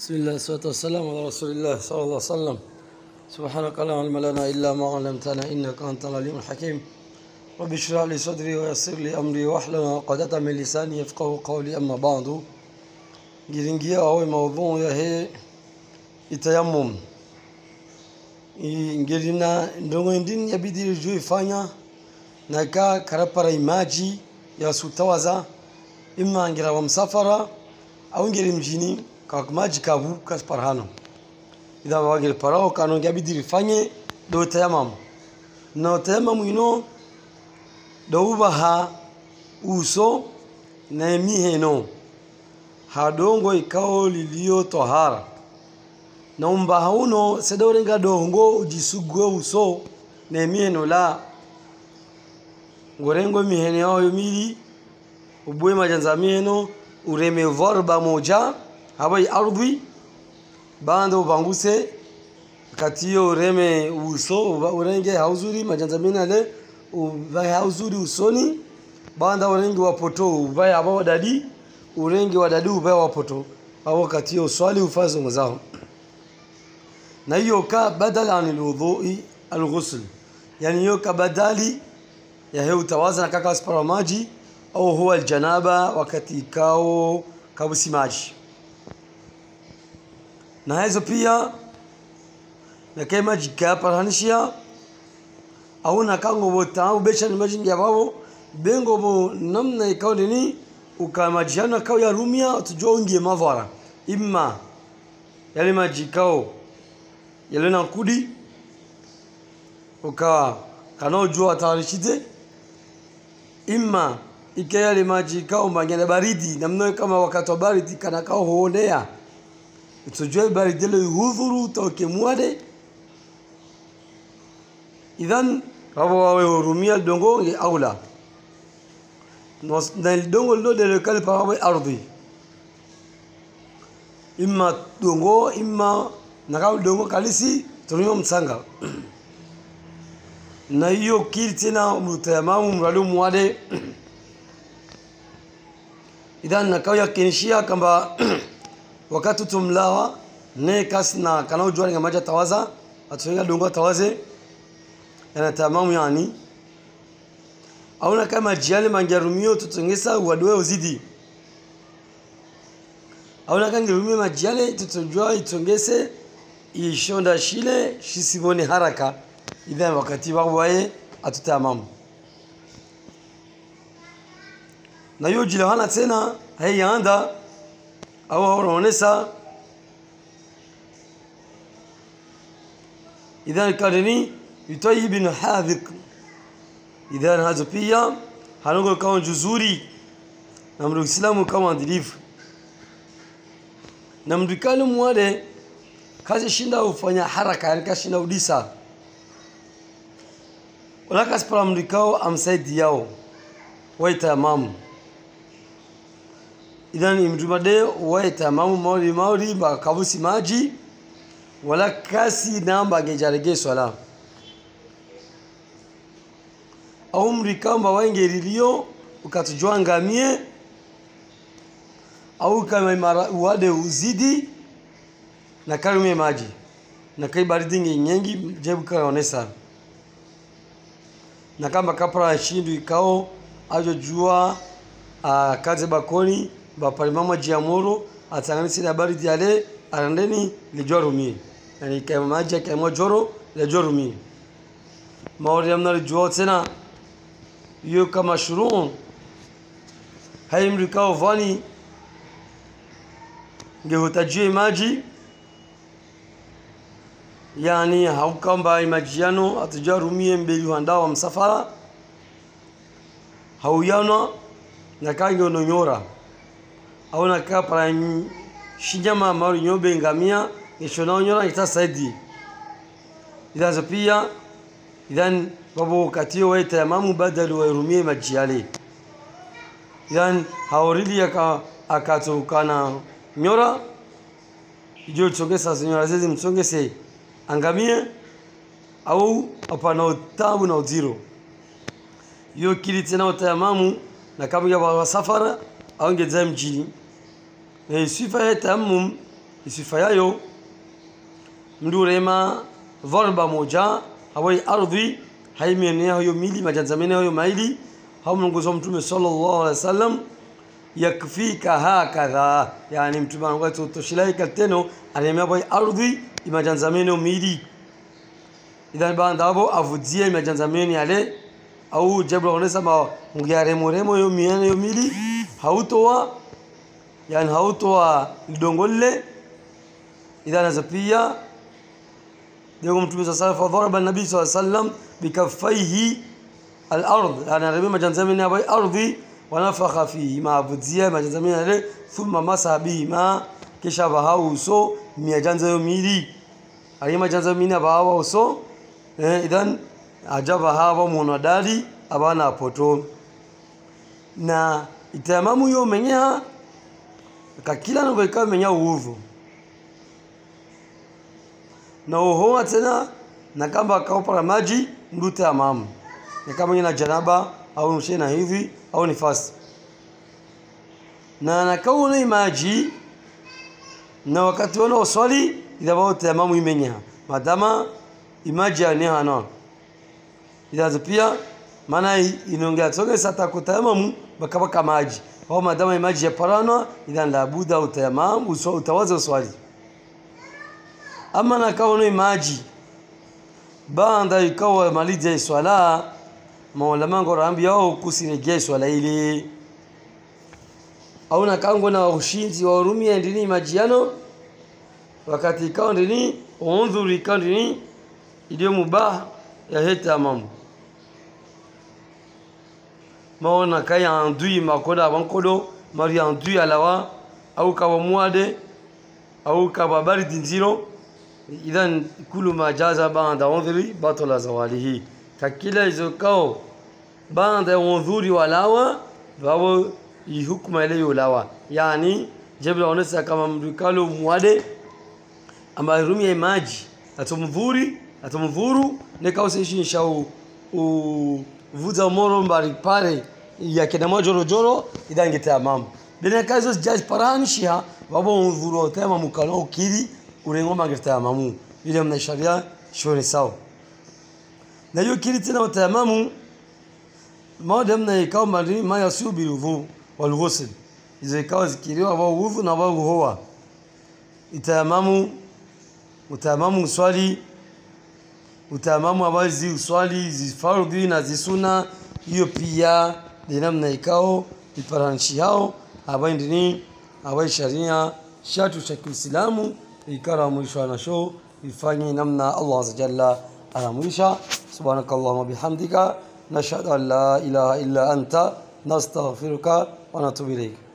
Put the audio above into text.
بسم الله والصلاة والسلام على رسول الله صلى الله عليه وسلم سبحانك لا علم لنا إلا ما علمتنا إنك أنت العليم الحكيم رب اشرح لي صدري ويسر لي أمري واحلل عقدة من لساني يفقه قولي أما بعد ngiringia awe maudhu ya he itayamum ngirina ndongo ndini yabidi juu ifanya na ka karapara imaji ya sutawaza imma ngira wa msafara au ngiri mjini kwa maji kavu kasparhano idha wagil parao kano ngabidi rifanye do tayamam na tayamam ino do ubaha uso na miheno hadongo ikao lilio tohara na umbaha uno sedorenga dongo ujisugue uso na miheno la ngorengo mihene yao mili ubue majanza miheno ureme vorba moja habai ardhi bando ubanguse katiyo ureme uso urenge hauzuri majanza minale uvae hauzuri usoni banda urenge wapoto uvae aba wadadi urenge wadadi uvae wapoto au katiyo swali ufazo ngozao na hiyo ka badala anil wudhui alghusl yani hiyo ka badali ya hiyo utawaza na kaka aspara maji au huwa aljanaba wakati ikao kabusi maji na hizo pia na kema jikaparanishia au na kango bota au besha ni maji ya babo bengo bo namna ikao nini ukamajiana kao ya rumia tujua ungie mavara imma yale maji kao yale na kudi uka kanaojua atarishite imma ike yale maji kao mangene baridi namna kama wakati wa baridi kana kao huonea tujue baridi ile hudhuru toke mwade idhan wao wawe hurumia dongo ye aula na dongo lo de lekal pa wawe ardhi imma dongo imma nakao dongo kalisi tunyo msanga na hiyo kili tena mutayamamu mradu mwade idhan nakao yakinishia kamba wakati tumlawa ne kas na kana ujua nga maja tawaza atuenga dongo tawaze yana tamamu yani au na kama jiale manjarumio tutongesa wadwe uzidi au na kama ngirumio majiale tutojua itongese ishonda shile shisibone haraka idha wakati wawaye atutamamu na hiyo jilahana tena haiyaanda au wanaonesa idhan kadini yutayyib bin hadhiq idhan hazo pia hanongo kama juzuri na mruislamu kama adilifu na mdikani mwade kazi shinda ufanya haraka yani kashinda udisa wala kaspara mdikao amsaidi yao waita mamu idhan imjumade waita mamu mauri mauri bakabusi maji wala kasi namba gejarege swala au mrikamba waingerilio ukatujua ngamie au kama imara uade uzidi na karume maji na kai baridi nyengi jebu kaonesa na kama kapra shindu ikao ajo jua uh, kaze bakoni bapalimama jiamuru atanganisi na baridi yale arandeni lijorumi yani kama maji kama joro lijorumi maori amna lijua tena hiyo kama shurun haimrikao vani ngehutajie maji yani haukamba imajiano atujarumie mbeli handa wa msafara hauyana na kange ononyora au na kapara shinyama mauri nyobe ngamia nishona onyora itasaidi idhazo pia idhan babu katio waita yamamu badalu wairumie majiale idhan haorili aka akatukana nyora ijo chongesa zinyora zizi msongese angamie au apana utabu na uziro yo kili tena utayamamu na kama ya wasafara au ngeza mjini na sifa ya tayammum isifa yayo mndu rema dharba moja hawai ardhi haimienea hayo mili majanzamene hayo maili hao mlongozo mtume sallallahu alaihi wasallam yakfika hakadha yani mtume anakuwa toshilai kateno anemea boy ardhi imajanzamene mili idhan banda abo avudzie imajanzamene yale au jabra onesa ma ngiare moremo yo miene yo mili hautoa yani hautoa lidongolle idhan azapia ndio mtume sasa alaihi wasallam fadharaba nabii sallallahu alaihi wasallam bikaffaihi al-ard yani arabi majanzamene abo ardhi wanafakha fihi maabudzia majanzamini yale thumma masa bihima kisha bahau uso miajanza yo mili ali majanzamini abawa uso eh, idhan ajaba hawa munadali abana poto na itamamu yo menya kakila no beka menya uvu na uhoa tena na kamba akaupara maji ndute amamu ni kama na janaba au mshena hivi au nifasi na nakauna maji na wakati wana uswali idha bao tamamu imenya madama imaji ane hana idha pia maana inaongea toge sata kutamamu bakabaka maji au madama imaji ya parana idha la buda utamamu uswa utawaza uswali ama nakauna maji baada ikawa maliza swala maulama ngorambi yao kusiregea swala ile au nakango na ushinzi wa urumi ndini majiano wakati ikao ndini undhuri ikao ndini iliyo mubah ya heta mamu maona kaya andui makoda wankodo mari andui alawa au kawa muade au kawa baridi nziro idhan kulu ma jaza ba'da undhuri batala zawalihi kakila izokao baada ya udhuri walawa wao ihukuma ile yulawa yani jebla onesa kama mdukalo muade ambaye rumia maji atomvuri atomvuru nekausishi nshau uvuza moro mbari pare ya kina majoro joro idange tamam bina kazo judge paranshia wabo udhuru tema mukalo ukiri urengoma ngitamamu ile mna sharia shoni sawa na hiyo kili tena utamamu madam na ikao mali ma yasubi udhu wal ghusl izo ikao zikiriwa wa udhu na wa huwa itamamu utamamu swali utamamu abazi uswali zifardhi na zisuna hiyo pia ni namna ikao iparanshi hao abai ndini abai sharia shatu cha Kiislamu ikara mwisho na show ifanye namna Allah azza jalla anamwisha subhanakallahumma bihamdika nashhadu an la ilaha illa anta nastaghfiruka wa natubu ilayk